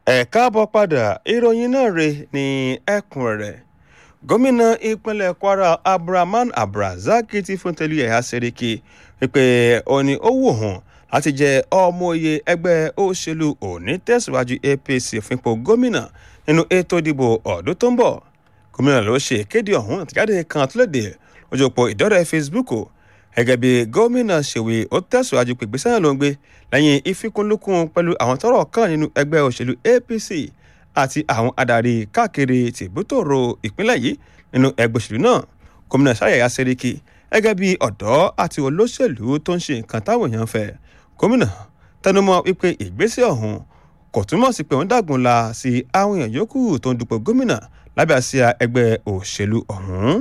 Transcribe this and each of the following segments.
ẹ káàbọ̀ padà ìròyìn náà rè ní ẹ̀kúnrẹ́rẹ́ gómìnà ìpínlẹ̀ kwara abdulrahman abdulrasaq ti fún tẹ̀lé ẹ̀yà sẹ́ríkì wípé ó ní ó wù hàn láti jẹ ọmọ oyè ẹgbẹ́ òṣèlú òní tẹ̀síwájú apc fún ipò gómìnà nínú ètò ìdìbò ọdún tó ń bọ̀ gómìnà ló ṣe ìkéde ọ̀hún àtìjáde kan tó léde ojú òpó ìdọ́rẹ̀ facebook gẹ́gẹ́ bí gómìnà ṣèwé ó tẹ̀síwájú pé ìgbésẹ̀ náà ló ń gbé lẹ́yìn ìfikùnlukùn pẹ̀lú àwọn tọ́rọ̀ kàn nínú ẹgbẹ́ òṣèlú apc àti àwọn adarí káàkiri tìbútòrò ìpínlẹ̀ yìí nínú ẹgbẹ́ òṣèlú náà gómìnà ṣàyẹ̀yà sẹ́ríkì gẹ́gẹ́ bí ọ̀dọ́ àti olóṣèlú tó ń ṣe nǹkan táwọn èèyàn fẹ́ gómìnà tẹnumọ́ wípé ìgbésẹ̀ ọ̀hún kò túmọ̀ sí pé wọ́n dàgùn la sí àwọn èèyàn yòókù tó ń dupò gómìnà lábẹ́ àsíá ẹgbẹ́ òṣèlú ọ̀hún.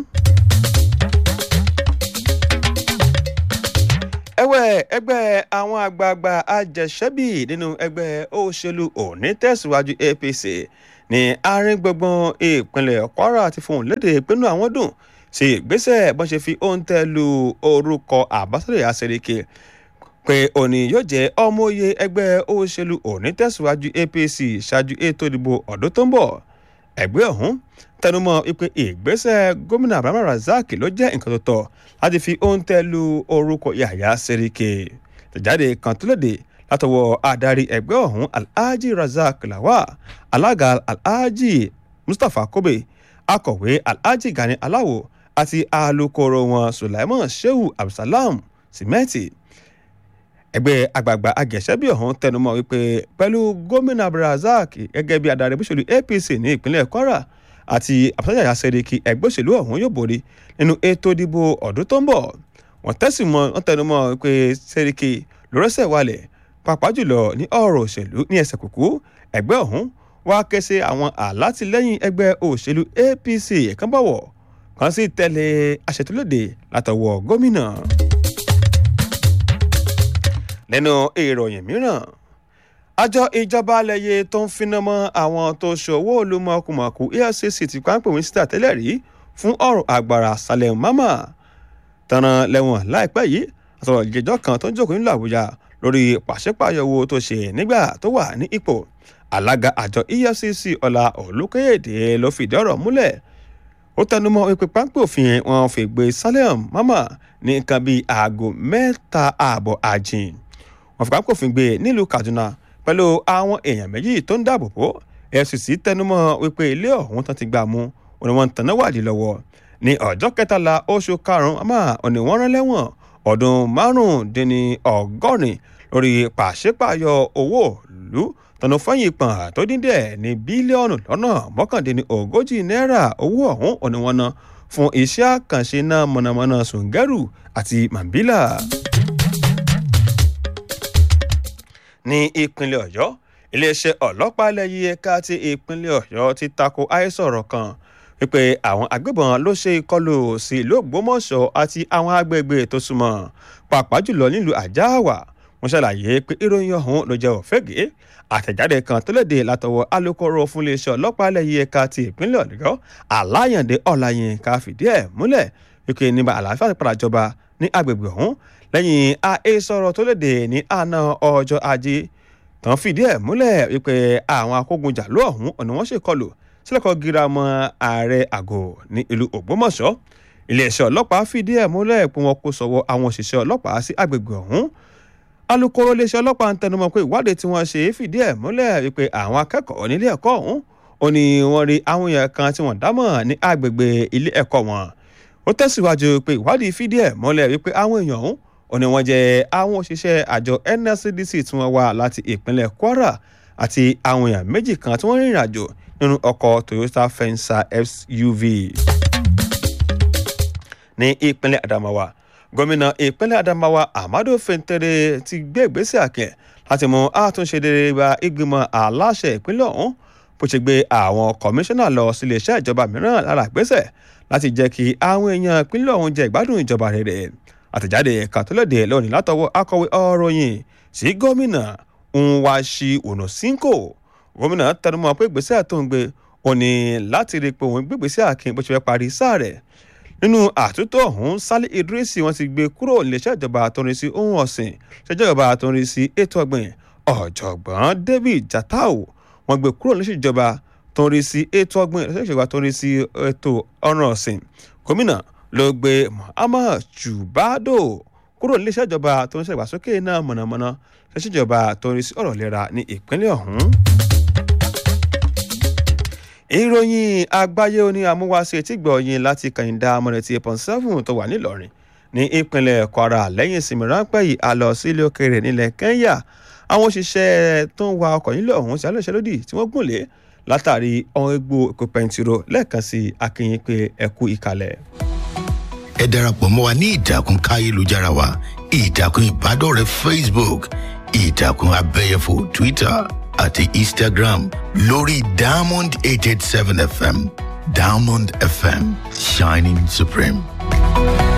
ẹ̀wẹ̀ ẹgbẹ́ àwọn àgbààgbà àjẹsẹ́bì nínú ẹgbẹ́ òṣèlú òní tẹ̀síwájú apc ní àárín gbùngbùn ìpínlẹ̀ kwara ti fohùn lédè pinnu àwọn dùn sí ìgbésẹ̀ bọ́n ṣe fi òǹtẹ̀ lu orúkọ àbáṣẹ́lẹ̀ àṣẹríkè pé òní yóò jẹ́ ọmọoyè ẹgbẹ́ òṣèlú òní tẹ̀síwájú apc ṣáájú ètò ìdìbò ọdún tó ń bọ̀ ẹgbẹ́ ọ̀hún tẹnumọ́ wípé ìgbésẹ̀ gómìnà abraham razak ló jẹ́ nǹkan tó tọ́ láti fi òǹtẹ̀ lu orúkọ yàyà sẹ́ríkè tẹ̀jáde kan tó léde látọwọ́ adarí ẹgbẹ́ ọ̀hún alhaji razak lawa alága alhaji mustapha kobe akọ̀wé alhaji gani aláwo àti alūkkóró wọn sulaiman shehu abdulsalam simeti ẹgbẹ́ àgbààgbà agẹ̀ṣẹ́bí ọ̀hún tẹnumọ́ wípé pẹ̀lú gómìnà abdulrasaq gẹ́gẹ́ bí adarí òṣèlú apc ní ìpínlẹ̀ kwara àti àbúsájà sẹ́ríkì ẹgbẹ́ òṣèlú ọ̀hún yóò borí nínú ètò ìdìbò ọdún tó ń bọ̀ wọ́n tẹ̀sí mọ́ wọ́n tẹnumọ́ wípé sẹ́ríkì lórẹ́sẹ̀ wálẹ̀ pàápàá jùlọ ní ọ̀rọ̀ òṣèlú ní ẹsẹ̀ kúkú ẹgbẹ́ ọ̀hún wá ké sí àwọn àlátìlẹ́yìn ẹgbẹ́ òṣèlú apc ẹ̀kan bọ̀wọ̀ kan sì tẹ̀lé àṣetúlóde látọwọ́ gómìnà nínú ìròyìn mìíràn àjọ ìjọba alẹ́yẹ tó ń finá mọ́ àwọn tó ṣòwò olúmọkùmọ̀kù efcc ti pápẹ́ mínísítà tẹ́lẹ̀ rí fún ọ̀rọ̀ àgbàrá salem mama tanran lẹ́wọ̀n láìpẹ́ yìí àtọ̀rọ̀ ìjẹ́jọ́ kan tó ń jókòó nílùú àbújá lórí pàṣípààyàn owó tó ṣe nígbà tó wà ní ipò alága àjọ efcc ọlá olùkóyèdè ló fìdí ọ̀rọ̀ múlẹ̀ ó tẹnumọ́ wípé pápẹ́ òfin wọn fi gbé salem mama ní nǹkan bíi aago mẹ́ta ààbọ̀ àjìn wọn fipá kòfin gbé nílùú kaduna pẹ̀lú àwọn èèyàn méjì tó ń dáàbò bò efcc tẹnumọ́ wípé ilé ọ̀hún tán ti gbà mú òní wọn tẹ̀ná wádìí lọ́wọ́ ní ọjọ́ kẹtàlá oṣù karùn-ún àmọ́ òní wọ́n rán lẹ́wọ̀n ọdún márùndínní ọgọ́rin lórí pàṣípààyọ owó ìlú tọ̀nà fẹ́yìn pọ̀n tó dín díẹ̀ ní bílíọ̀nù lọ́nà mọ́kàndínní ogójì náírà owó ọ̀hún òní wọn ná fún iṣẹ́ àkànṣe náà mọ̀nàmọ́ná sùngẹ́rù àti mambila. ní ìpínlẹ̀ ọ̀yọ́ iléeṣẹ́ ọlọ́pàá ilẹ̀ yìí ẹ̀ka ti ìpínlẹ̀ ọ̀yọ́ ti tako àìsọ̀rọ̀ kan wípé àwọn agbébọn ló ṣe ìkọlù sí ìlú ògbómọ̀ṣọ́ àti àwọn agbègbè tó súnmọ́ pàápàá jùlọ nílùú àjáàwá wọ́n ṣàlàyé pé ìròyìn ọ̀hún ló jẹ́ òfégè àtẹ̀jáde kan tó léde látọwọ́ alūkkóró fún iléeṣẹ́ ọlọ́pàá ilẹ̀ yìí ẹ̀ka ti ìpínlẹ̀ ọ̀yọ́ aláyàndé ọ̀làyínká fìdí ẹ̀ múlẹ̀ wípé nígbà àlàáfíà ti padà jọba ní agbègbè ọ̀hún lẹ́yìn àhesọ̀rọ̀ tó léde ní àná ọjọ́ ajé tán fìdí ẹ̀ múlẹ̀ wípé àwọn akógunjà ló ọ̀hún ọ̀nà wọn ṣèkọlù sílẹ̀kọ̀ girama ààrẹ àgọ́ ní ìlú ògbómọ̀ṣọ́ iléeṣẹ́ ọlọ́pàá fìdí ẹ̀ múlẹ̀ pé wọn kò sọ̀wọ́ àwọn òṣìṣẹ́ ọlọ́pàá sí agbègbè ọ̀hún alūkkóró iléeṣẹ́ ọlọ́pàá ń tẹnumọ́ pé ìwádìí tí wọ́n ṣe fìdí ẹ̀ múlẹ̀ wípé àwọn akẹ́kọ̀ọ́ nílé ẹ̀kọ́ ọ̀hún ó ní wọ́n rí àwọn èèyàn kan tí wọ́n dámọ̀ ní agbègbè ilé ẹ̀kọ́ wọn ó tẹ̀síwájú pé ìwádìí fìdí ẹ̀ múlẹ̀ wípé àwọn èèyàn ọ̀hún ó ní wọ́n jẹ́ àwọn òṣìṣẹ́ àjọ nscdc tí wọ́n wá láti ìpínlẹ̀ kwara àti àwọn èèyàn méjì kan tí wọ́n rìnrìn àjò nínú ọkọ̀ toyota fensa suv. ní ìpínlẹ̀ adamawa gómìnà ìpínlẹ̀ adamawa amadu fentere ti gbé ìgbésẹ̀ àkẹ́ láti mú àtúnṣe rere bá ìgbìmọ̀ aláṣẹ ìpínlẹ̀ ọ̀hún bó ṣe gbé àwọn kọmíṣánná lọ sí iléeṣẹ́ ìjọba mìíràn lára ìgbésẹ̀ láti jẹ́ kí àwọn èèyàn ìpínlẹ̀ ọ̀hún jẹ ìgbádùn ìjọba rere àtẹ̀jáde kàtólódé lónìí látọwọ́ akọ̀wé ọ̀ròyìn sí gómìnà nwashi onosinko gómìnà tẹnumọ́ pé ìgbésẹ̀ tó ń gbé òní láti rí i pé òun gbégbèsè àkín bó ṣe fẹ́ parí sáà rẹ̀ nínú àtúntò ọ̀hún sálí idrisi wọ́n ti gbé kúrò níléeṣẹ́ ìjọba tó ń rí sí ohun ọ̀sìn ṣẹjọ́ ìjọba tó ń rí sí ètò ọ̀gbìn ọ̀jọ̀gbọ́n david jatau wọ́n gbé kúrò níṣèjọba tó ń rí sí ètò ọgbìn ìṣèjọba tó ń rí sí ètò ọ̀ràn ọ̀sìn gómìnà ló gbé Muhammad Jubado kúrò níléeṣẹ́ ìjọba tó ń ṣègbàsókè náà mọ̀nàmọ́ná ṣèṣìjọba tó ń rí sí ọ̀rọ̀ ìlera ní ìpínlẹ̀ ọ̀hún. ìròyìn àgbáyé oní amúwáṣe tí gbọ̀nyìn láti kàyìndà amọ̀rẹ̀tì eight point seven tó wà nílọrin ní ìpínlẹ̀ Kwara lẹ́yìn ìsinmi ráńpẹ́ yìí a lọ sí ilé òkèèrè nílẹ̀ Kenya àwọn òṣìṣẹ́ tó ń wa ọkọ̀ nílẹ̀ ọ̀hún sí alẹ́ ìṣẹ́lódì tí wọ́n gùn lé látàrí ọ̀hún egbò epo pẹntiró lẹ́ẹ̀kan sí akínyìn pé ẹkú ìkàlẹ̀. ẹ darapọ̀ mọ́ wa ní ìtàkùn káyélujára wa ìtàkùn ìbádọ́rẹ̀ẹ́ Facebook ìtàkùn abẹ́yẹfò Twitter àti Instagram lórí Diamond eight eight seven FM Diamond FM shining supreme.